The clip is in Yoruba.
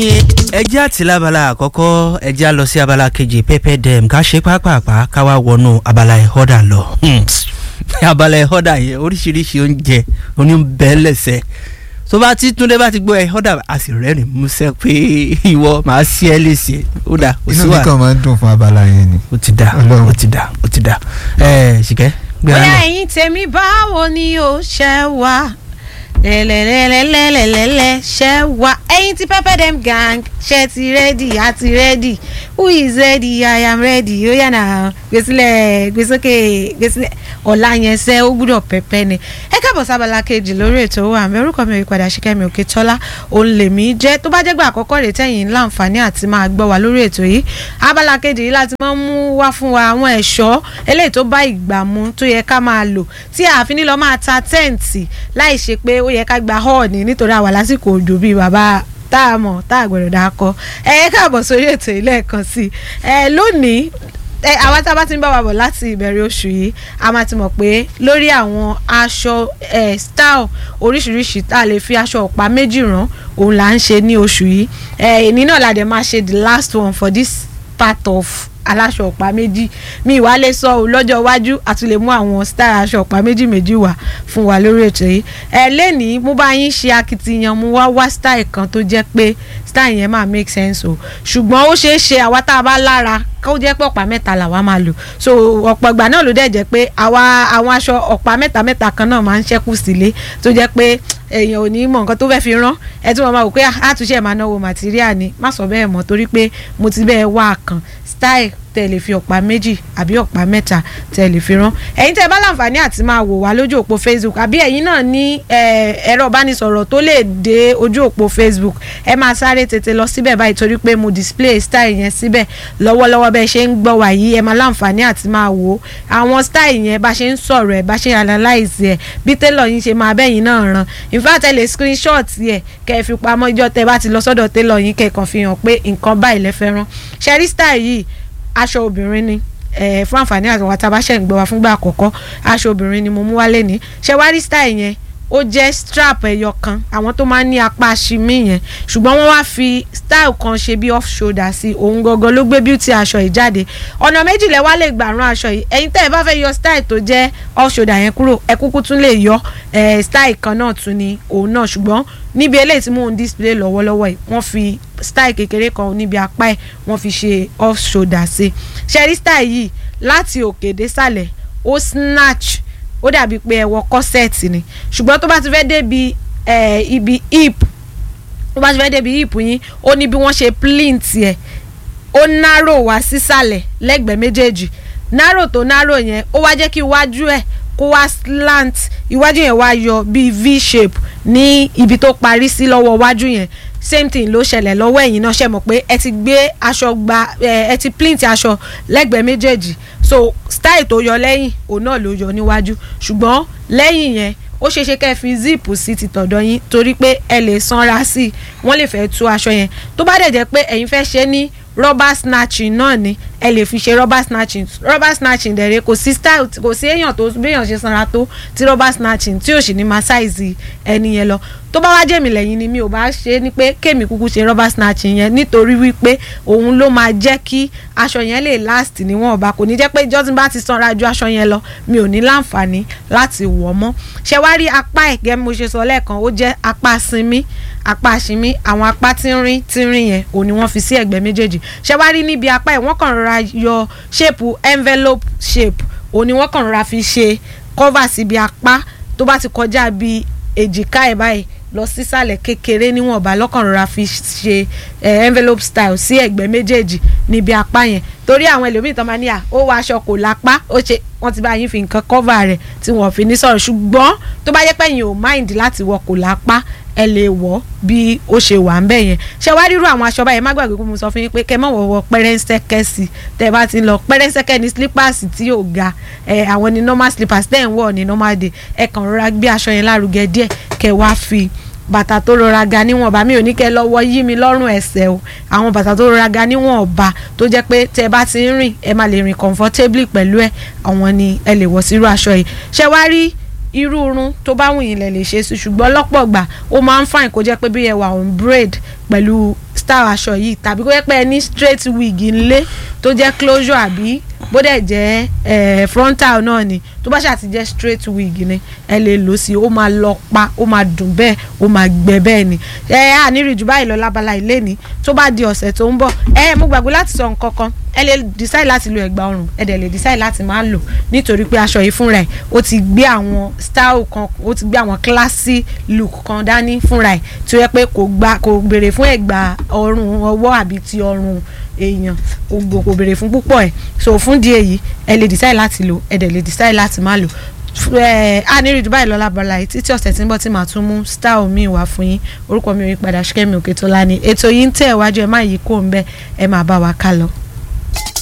ẹjẹ́ àti lábala àkọ́kọ́ ẹjẹ́ á lọ sí abala kejì pẹ́pẹ́ dẹ́m ká ṣe pápápá ká wá wọnú abala ẹ̀họ́dà lọ. abala ẹ̀họ́dà yẹn oríṣiríṣi oúnjẹ oníbẹ̀ẹ́lẹ̀sẹ̀ tó bá ti túndé bá ti gbọ́ ẹ̀họ́dà a sì rẹ́rìn músẹ́ pé ìwọ màá sí ẹ léṣe ó dà ó sí inú mi wà kàn máa ń dùn fún abala yẹn ni. ó ti dà Ọlọ́run. ó ti dà ó ti dà ẹ ṣìkẹ́ gbéra bóyá lọ. ẹ̀yin tèmi báwo ni ó ṣe wá lẹ́lẹ́lẹ́lẹ́lẹ́lẹ́lẹ́ ṣe wá ẹ̀yin tí pepper dem gang ṣe ti rẹ́dì a ti rẹ́dì who is ready i am ready ó yànnà gbèsílẹ̀ gbèsókè gbèsílẹ̀ ọ̀la yẹn ṣe ó gbúdọ̀ pẹ́pẹ́ ni ẹ káàbọ̀ sábàlá kejì lórí ètò wa àmì orúkọ mi ò padà ṣíkẹ́mi òkè tọ́lá òun lèmi jẹ́ tó bá jẹ́ gbà àkọ́kọ́ rẹ̀ tẹ̀yìn láǹfààní àti máa gbọ́ wa lórí ètò yìí abala kejì yìí láti máa ń mú wá fún wa àwọn ẹ̀ṣọ́ eléyìí tó bá ìgbà mu tó yẹ ká máa lò tí ààfin nílọ máa ta tẹ́ǹtì láì ṣe pé ó yẹ ká gba họ́ọ̀nì nítorí àwa lásìkò òjò bíi bàbá tá a mọ̀ tá a gbọ́dọ̀ dá kọ ẹ ẹ káàbọ̀ sórí ètò yìí lẹ́ẹ̀kan sí i ẹ lónìí ẹ àwa tá a bá ti ń bá wa bọ̀ láti ìbẹ̀rẹ̀ oṣù yìí a máa ti mọ̀ pé lórí àwọn aṣọ ẹ style oríṣiríṣi tá a lè fi aṣọ ọ̀pá méjì rán òun là ń ṣe ní oṣù yìí ẹ èní náà la dẹ̀ máa ṣe the last one for this part of aláṣọ ọ̀pá méjì mi ìwà lè sọ ọ́ lọ́jọ́ iwájú àti lè mú àwọn style aṣọ ọ̀pá méjì méjì wá fún wa lórí ètò yìí ẹ lẹ́nìí mo bá yín ṣe akitiyan mo wá wá style kan tó jẹ́ pé style yẹn máa make sense o ṣùgbọ́n ó ṣeé ṣe àwa tá a bá lára kó jẹ́ pé ọ̀pá mẹ́ta làwa máa lò so ọ̀pọ̀ ìgbà náà ló dẹ̀ jẹ́ pé àwa àwọn aṣọ ọ̀pá mẹ́ta mẹ́ta kan náà máa ń ṣẹ́kù sílé tó jẹ́ pé èèyàn ò ní mọ nǹkan tó fẹ́ fi rán ẹ tí wọ́n máa wò pé àtúnṣe máa náwó material ni má sọ bẹ́ẹ̀ mọ́ torí pé mo ti bẹ́ẹ̀ wá kan style tẹ́ lè fi ọ̀pá méjì àbí ọ̀pá mẹ́ta tẹ́ lè fi rán ẹ̀yin tẹ́ bá láǹfààní àti máa wò wá lójú òpó facebook àbí ẹ̀yin náà ní eh, ẹ̀rọ ìbánisọ̀rọ̀ tó lè dé ojú òpó facebook ẹ máa sáré tètè lọ síbẹ̀ báyìí torí pé mo display style yẹn síbẹ̀ lọ́wọ́lọ́wọ́ bẹ́ẹ̀ ṣe ń gbọ́ wá yìí ẹ máa láǹfààní àti máa wò ó àwọn style yẹn bá ṣe ń sọ̀rọ̀ ẹ̀ bá ṣe analyze ẹ̀ bí tailor yín ṣe máa bẹ́yìn náà ràn in fact ẹ lè screenshot ẹ̀ kẹ́ ẹ fi pamọ́ ìjọ tẹ́ bá ti lọ sọ́dọ̀ tailor yín kẹ́ ẹ kàn fi hàn pé nǹkan báyìí lẹ fẹ́ rán ṣẹ́rí style yìí aṣọ obìnrin ni eh, fún àǹfààní àti àwọn àtàbáṣẹ́ ń gbọ́ wa fúngbà àkọ́kọ́ aṣọ obìnrin ni mo mú wálé ní ṣe wá rí style yẹn ó jẹ́ strap ẹyọ kan àwọn tó máa ń ní apá aṣimí yẹn ṣùgbọ́n wọ́n wá fi style kan ṣe bí off shoulder sí òun gangan ló gbé beauty aṣọ yìí jáde ọ̀nà méjì lẹ wá lè gbà rán aṣọ yìí ẹ̀yin tẹ́ ẹ bá fẹ́ yọ style tó jẹ́ off shoulder yẹn kúrò ẹ kúkú tún lè yọ eh, style kan náà tún ni òun náà ṣùgbọ́n níbi eléyìí tí mò ń display lọ́wọ́lọ́wọ́ yìí wọ́n fi style kékeré kan níbi apá ẹ̀ wọ́n fi ṣe off shoulder sí ṣẹ́rí style yìí láti òkè désàlẹ̀ ó snatch ó dàbí pé ẹ wọ corset ni ṣùgbọ́n tó bá ti fẹ́ débi eh, ibi hip tó bá ti fẹ́ débi hip yín ó ní bí wọ́n ṣe plint ẹ̀ ó narrow wá sísàlẹ̀ lẹ́gbẹ̀ẹ́ méjèèjì narrow tó narrow yẹn ó wá jẹ́ kí iwájú ẹ̀ kó wá slant iwájú yẹn wá yọ bíi v shape ní ibi tó parí sí lọ́wọ́ iwájú yẹn same thing ló ṣẹlẹ̀ lọ́wọ́ ẹ̀yìn náà ṣe mọ̀ pé ẹ ti gbé aṣọ gba ẹ ẹ ti plint aṣọ lẹ́gbẹ̀ẹ́ méjèèjì so style tó yọ lẹ́yìn òun náà ló yọ níwájú ṣùgbọ́n lẹ́yìn yẹn ó ṣeé ṣe kẹ́ ẹ fi zip sí ti tọ̀dọ̀ yín torí pé ẹ lè sanra sí i wọ́n lè fẹ́ tú aṣọ yẹn tó bá dẹ̀ jẹ́ pé ẹ̀yin fẹ́ ṣe ní rubber snatching náà ni ẹ lè fi ṣe rubber snatching rubber snatching dẹ̀rẹ̀ kò sí style kò sí èèyàn tó béèyàn ṣe sanra tó ti rubber snatching tí ò sì ní máa ṣáìsì ẹni yẹn lọ tó bá wá jẹ́mi lẹ́yìn ni mi ò bá ṣe ni pé kémi kúkú ṣe rubber snatching yẹn nítorí wípé òun ló máa jẹ́ kí aṣọ yẹn lè last níwọ̀n ọba kò ní jẹ́ pé jọ́sìn bá ti sanra ju aṣọ yẹn lọ mi ò ní láǹfààní láti wọ̀ mọ́ ṣe wá rí apá ẹ̀ gẹ́gẹ́ bí mo ṣe sọ lẹ́ẹ̀kan ó jẹ́ apá sinmi apá sinmi àwọn apá tínrín tínrín yẹn òun ni wọ́n fi sí ẹ̀gbẹ́ méjèèjì ṣe wá rí níbi apá ẹ̀ wọ́n kàn rọra yọ ṣéèpù envelope shape òun ni wọ́n kàn rọra fi ṣe cover síbi apá tó bá ti kọjá bíi èjìká ẹ̀ báyìí lọ sísàlẹ̀ kékeré níwọ̀nba lọ́kàn rọra fi ṣe eh, envelope style sí ẹ̀gbẹ́ méjèèjì níbi apá yẹn torí àwọn ẹlòmíì tán máa ní à ó wọ aṣọ kò lápá ó ṣe wọ́n ti bá yín fi nǹkan cover rẹ̀ tí wọ́n fi ní sọ̀rọ̀ ṣùgbọ́n tó bá yẹ pé yín ò mind láti wọ kò lápá ẹ lè wọ̀ bí ó ṣe wà ń bẹ̀ yẹn ṣé wá rírú àwọn aṣọ báyẹn má gbàgbé pé mo sọ fún yín pé kẹ́ mọ̀ wọ̀wọ̀ pẹ́rẹ́nsẹ́kẹ́ sí tẹ́ ẹ bá ti ń lọ pẹ́rẹ́nsẹ́kẹ́ ní slippers tí yóò ga ẹ àwọn ní normal slippers tẹ́ ẹ̀ ń wọ̀ ní normal day ẹ kàn rọra gbé aṣọ yẹn lárugẹ díẹ̀ kẹ́ wá fi bàtà tó rọra ga níwọ̀nba mi ò ní kẹ́ lọ́wọ́ yí mi lọ́rùn ẹsẹ̀ o àwọn bàtà tó rọra ga níwọ̀nba tó jẹ́ pé tẹ́ ẹ bá ti ń rìn ẹ máa lè rìn comfortably pẹ̀lú ẹ̀ àwọn ni ẹ lè wọ̀ sírú aṣọ yìí ṣé wá rí irú irun tó bá wù yín lẹ lè ṣe sí ṣùgbọ́n lọ́pọ̀ gbà ó máa ń fàìn kó jẹ́ pé bí ẹ wà on braid pẹ̀lú style aṣọ yìí tàbí kó yẹ pé ẹ ní straight wig ńlé tó jẹ́ closure àbí bó dẹ̀ jẹ́ eh, frontal náà ni tó bá ṣáà ti jẹ́ straight wig ni ẹ lè lò sí i ó máa lọ pa ó máa dùn bẹ́ẹ̀ ó máa gbẹ bẹ́ẹ̀ ni ẹ á ní rí jù báyìí lọ lábala ilé ni tó bá di ọ̀sẹ̀ tó ń bọ̀ ẹ mo gbàgbé láti sọ nǹkan kan ẹ lè decide láti lo ẹ̀gbà ọrùn ẹ dẹ̀ lè decide láti máa lò nítorí pé aṣọ yìí fúnra ẹ̀ ó ti gbé àwọn style kan ó ti gbé àwọn classy look kan dání fúnra ẹ̀ tí ó yẹ pé kò gba kò béèrè fún ẹ̀gbà ọrùn ọwọ́ àbí ti ọrùn èèyàn kò kò béèrè fún púpọ̀ ẹ̀ so fún di èyí ẹ lè decide láti lò ẹ dẹ̀ lè decide láti má lò ẹ á ní rí dubai lọ́la bọ́lá yìí títí ọ̀sẹ̀ tí ń bọ̀ tí màá tún mú style mi wá fún yín orúkọ mi ò yí padà ṣíkẹ́mi òkè tó lá ní ètò yìí ń tẹ̀ wájú ẹ má yí kó ń bẹ́ ẹ máa bá wa ká lọ.